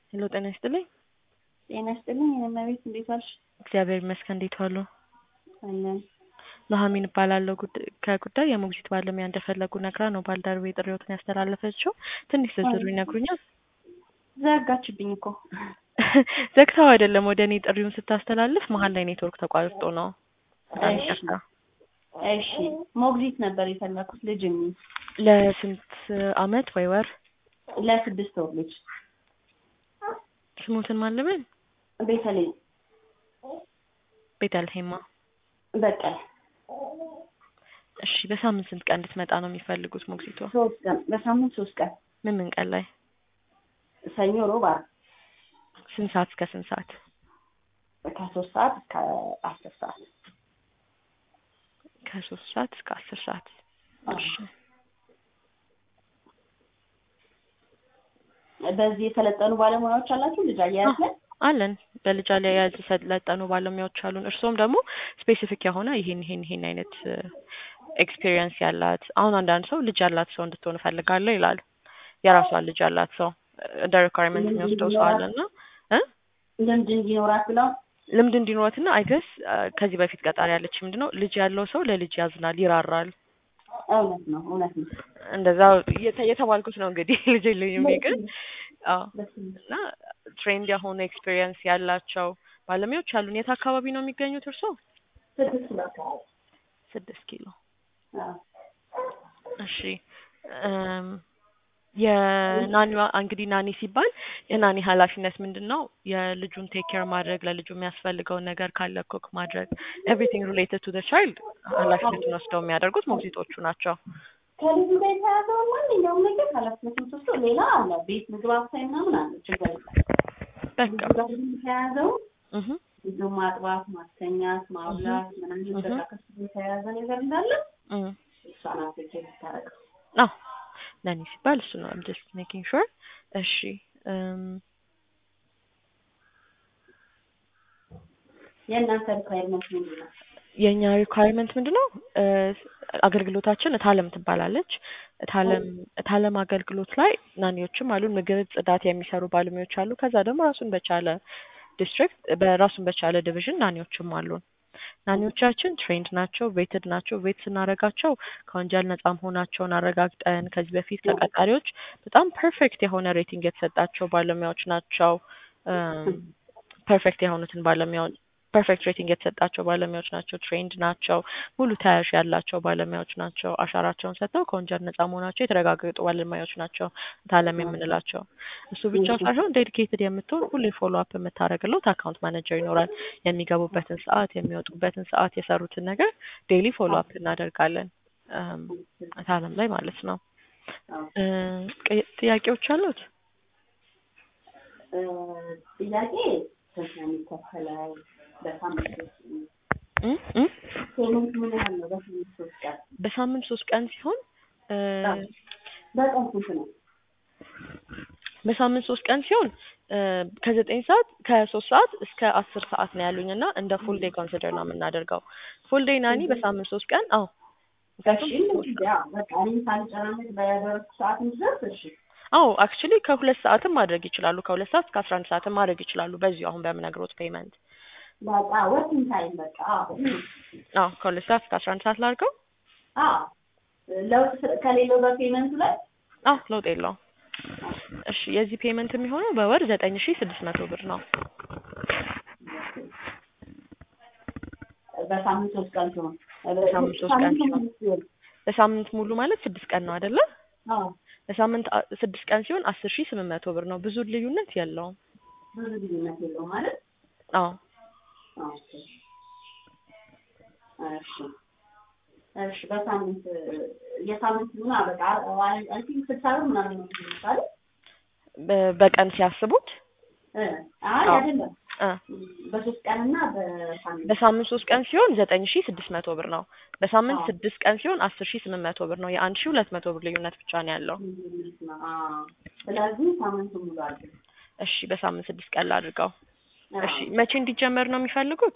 ሄሎ ጤና ይስጥልኝ። ጤና ይስጥልኝ እመቤት እንዴት ዋልሽ? እግዚአብሔር ይመስገን። እንዴት ዋሉ? አለን ኑሐሚን እባላለሁ። ጉድ- ከጉዳይ የሞግዚት ባለሙያ እንደፈለጉ ነግራ ነው ባልደረቤ ጥሪዎትን ያስተላለፈችው። ትንሽ ዝርዝሩ ይነግሩኛል? ዘጋችብኝ እኮ ዘግታው አይደለም ወደ እኔ ጥሪውን ስታስተላልፍ መሀል ላይ ኔትወርክ ተቋርጦ ነው። በጣም እሺ። ይቅርታ። እሺ ሞግዚት ነበር የፈለኩት ልጅ የሚይዝ ለስንት አመት ወይ ወር ለስድስት ወር ልጅ ስሙትን ማለምን ቤተልሔም ቤተልሔማ። በቀለ እሺ በሳምንት ስንት ቀን እንድትመጣ ነው የሚፈልጉት ሞግዚቷ? ሶስት ቀን በሳምንት ሶስት ቀን ምን ምን ቀን ላይ? ሰኞ፣ ሮብ፣ ዓርብ ስንት ሰዓት እስከ ስንት ሰዓት? ከሶስት ሰዓት እስከ አስር ሰዓት ከሶስት ሰዓት እስከ አስር ሰዓት። እሺ በዚህ የሰለጠኑ ባለሙያዎች አላችሁ ልጅ አያያዝ ላይ? አለን በልጅ አያያዝ የሰለጠኑ ባለሙያዎች አሉን። እርስዎም ደግሞ ስፔሲፊክ የሆነ ይሄን ይሄን ይሄን አይነት ኤክስፒሪየንስ ያላት አሁን አንዳንድ ሰው ልጅ ያላት ሰው እንድትሆን እፈልጋለሁ ይላል። የራሷን ልጅ ያላት ሰው እንደ ሪኳርመንት የሚወስደው ሰው አለ እና እ ልምድ እንዲኖራት ብለው ልምድ እንዲኖራትና አይገስ ከዚህ በፊት ቀጣሪ ያለች ምንድን ነው ልጅ ያለው ሰው ለልጅ ያዝናል፣ ይራራል። እውነት ነው እውነት ነው። እንደዛ የተ- የተባልኩት ነው እንግዲህ ልጅ የለኝም እኔ ግን አዎ እና ትሬንድ የሆኑ ኤክስፒሪየንስ ያላቸው ባለሙያዎች አሉን። የት አካባቢ ነው የሚገኙት እርስዎ? ስድስት ኪሎ አካባቢ ስድስት ኪሎ። አዎ። እሺ እም፣ የናኒዋ እንግዲህ ናኒ ሲባል የናኒ ኃላፊነት ምንድን ነው? የልጁን ቴክ ኬር ማድረግ፣ ለልጁ የሚያስፈልገውን ነገር ካለ ኮክ ማድረግ፣ ኤቭሪቲንግ ሪሌትድ ቱ ዘ ቻይልድ ኃላፊነቱን ወስደው የሚያደርጉት ሞግዚቶቹ ናቸው። ከልጁ ጋር የተያዘውን ማንኛውም ነገር ኃላፊነቱን ወስዶ ሌላ አለ ቤት ምግብ አብሳይ ምናምን አለ ችግር የለም። በቃ ልጁ ጋር ግን የተያዘው እህ ልጁ ማጥባት፣ ማስተኛት፣ ማብላት ምናምን በቃ ከሱ ጋር የተያያዘ ነገር እንዳለ እህ እሷ ናት ቴክ ኬር የምታደርገው። አዎ ናኒ ሲባል እሱ ነው። ጀስት ሜኪንግ ሹር። እሺ እም፣ የእናንተ ሪኳየርመንት ምንድን ነው? የእኛ ሪኳየርመንት ምንድን ነው? እ፣ አገልግሎታችን እታለም ትባላለች። እታለም እታለም አገልግሎት ላይ ናኒዎችም አሉን። ምግብ፣ ጽዳት የሚሰሩ ባለሙያዎች አሉ። ከዛ ደግሞ ራሱን በቻለ ዲስትሪክት በራሱን በቻለ ዲቪዥን ናኒዎችም አሉን። ናኒዎቻችን ትሬንድ ናቸው፣ ቬትድ ናቸው። ቬት ስናረጋቸው ከወንጀል ነጻ መሆናቸውን አረጋግጠን ከዚህ በፊት ከቀጣሪዎች በጣም ፐርፌክት የሆነ ሬቲንግ የተሰጣቸው ባለሙያዎች ናቸው። ፐርፌክት የሆኑትን ባለሙያዎች ፐርፌክት ሬቲንግ የተሰጣቸው ባለሙያዎች ናቸው። ትሬንድ ናቸው። ሙሉ ተያያዥ ያላቸው ባለሙያዎች ናቸው። አሻራቸውን ሰጥተው ከወንጀል ነጻ መሆናቸው የተረጋገጡ ባለሙያዎች ናቸው ታለም የምንላቸው። እሱ ብቻ ሳይሆን ዴዲኬትድ የምትሆን ሁሌ ፎሎ አፕ የምታደርግለት አካውንት ማኔጀር ይኖራል። የሚገቡበትን ሰዓት፣ የሚወጡበትን ሰዓት፣ የሰሩትን ነገር ዴይሊ ፎሎ አፕ እናደርጋለን እም፣ ታለም ላይ ማለት ነው። እ፣ ቅ- ጥያቄዎች አሉት? እ፣ ጥያቄ ስንት ነው የሚከፈለው? በሳምንት ውስጥ እ እ ፔመንት ምን ያህል ነው? በሳምንት ሶስት ቀን በሳምንት ሶስት ቀን ሲሆን እ፣ በቀን ስንት ነው? በሳምንት ሶስት ቀን ሲሆን እ፣ ከዘጠኝ ሰዓት ከሶስት ሰዓት እስከ አስር ሰዓት ነው ያሉኝ እና እንደ ፉል ዴይ ኮንሲደር ነው የምናደርገው። ፉል ዴይ ናኒ በሳምንት ሶስት ቀን አዎ። እሺ እንግዲህ ያው በቃ እኔም ሳልጨናነቅ በደረስኩ ሰዓት እንድደርስ እሺ አዎ አክቹሊ ከሁለት ሰዓትም ማድረግ ይችላሉ። ከሁለት ሰዓት እስከ አስራ አንድ ሰዓትም ማድረግ ይችላሉ። በዚሁ አሁን በምነግሮት ፔመንት በቃ ወርኪንግ ታይም በቃ አዎ አዎ ከሁለት ሰዓት እስከ አስራ አንድ ሰዓት ላድርገው። አዎ ለውጥ ስ- ከሌለው በፔመንቱ ላይ አዎ ለውጥ የለውም። እሺ የዚህ ፔመንት የሚሆነው በወር ዘጠኝ ሺ ስድስት መቶ ብር ነው። በሳምንት ሶስት ቀን ሲሆን በሳምንት ሶስት ቀን ሳምንቱ ሲሆን። ሙሉ ሲሆን በሳምንት ሙሉ ማለት ስድስት ቀን ነው አይደለ? አዎ በሳምንት አ- ስድስት ቀን ሲሆን አስር ሺ ስምንት መቶ ብር ነው። ብዙ ልዩነት የለውም። ብዙ ልዩነት የለውም ማለት አዎ ኦኬ እሺ እሺ በሳምንት የሳምንት ምን በቃ አይ ቲንክ ስልሳ ብር ምናምን ነው የሚባለው በ- በቀን ሲያስቡት እ አይ አዎ። አይደለም እ በሶስት ቀን እና በሳምንት በሳምንት ሶስት ቀን ሲሆን ዘጠኝ ሺ ስድስት መቶ ብር ነው። በሳምንት አዎ። ስድስት ቀን ሲሆን አስር ሺ ስምንት መቶ ብር ነው። የአንድ ሺ ሁለት መቶ ብር ልዩነት ብቻ ነው ያለው። ልዩነት ነው። አዎ። ስለዚህ ሳምንቱ ሙሉ አለ እሺ በሳምንት ስድስት ቀን ላድርገው። አዎ። እሺ መቼ እንዲጀመር ነው የሚፈልጉት?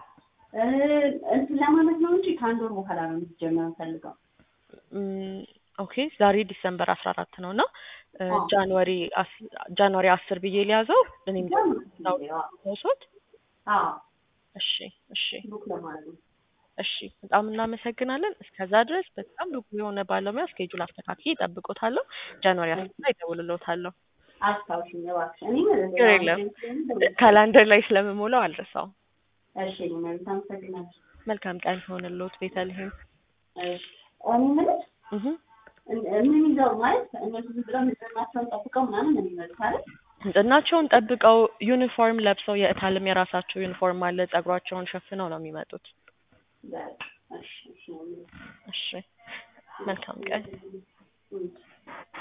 እ እንትን ለማለት ነው እንጂ ከአንድ ወር በኋላ ነው እንዲጀመር ፈልገው ም፣ ኦኬ ዛሬ ዲሰምበር አስራ አራት ነው እና እ አዎ። ጃንዋሪ አስ- ጃንዋሪ አስር ብዬ ሊያዘው እኔም ሰውሶት አዎ እሺ እሺ ቡክ ለማድረግ ነው። እሺ በጣም እናመሰግናለን። እስከዛ ድረስ በጣም ብቁ የሆነ ባለሙያ እስኬጁል አስተካክዬ እጠብቆታለሁ። ጃንዋሪ አስር ላይ እደውልልዎታለሁ። አስታውሽኝ እባክሽ። እኔም ችግር የለም። ካላንደር ላይ ስለምሞላው አልረሳውም። እሺ እኔ መብት አመሰግናለሁ። መልካም ቀን ይሆንልዎት ቤተልሔም። እሺ እኔ የምልሽ እህ ምን ይዘው ማለት እነሱ ዝም ብለው ንጽህናቸውን ጠብቀው ምናምን ነው የሚመጡት አይደል? ንጽህናቸውን ጠብቀው ዩኒፎርም ለብሰው የእታልም የራሳቸው ዩኒፎርም አለ። ጸጉራቸውን ሸፍነው ነው የሚመጡት። በቃ እሺ እሺ ነው የምልሽ። እሺ መልካም ቀን። እም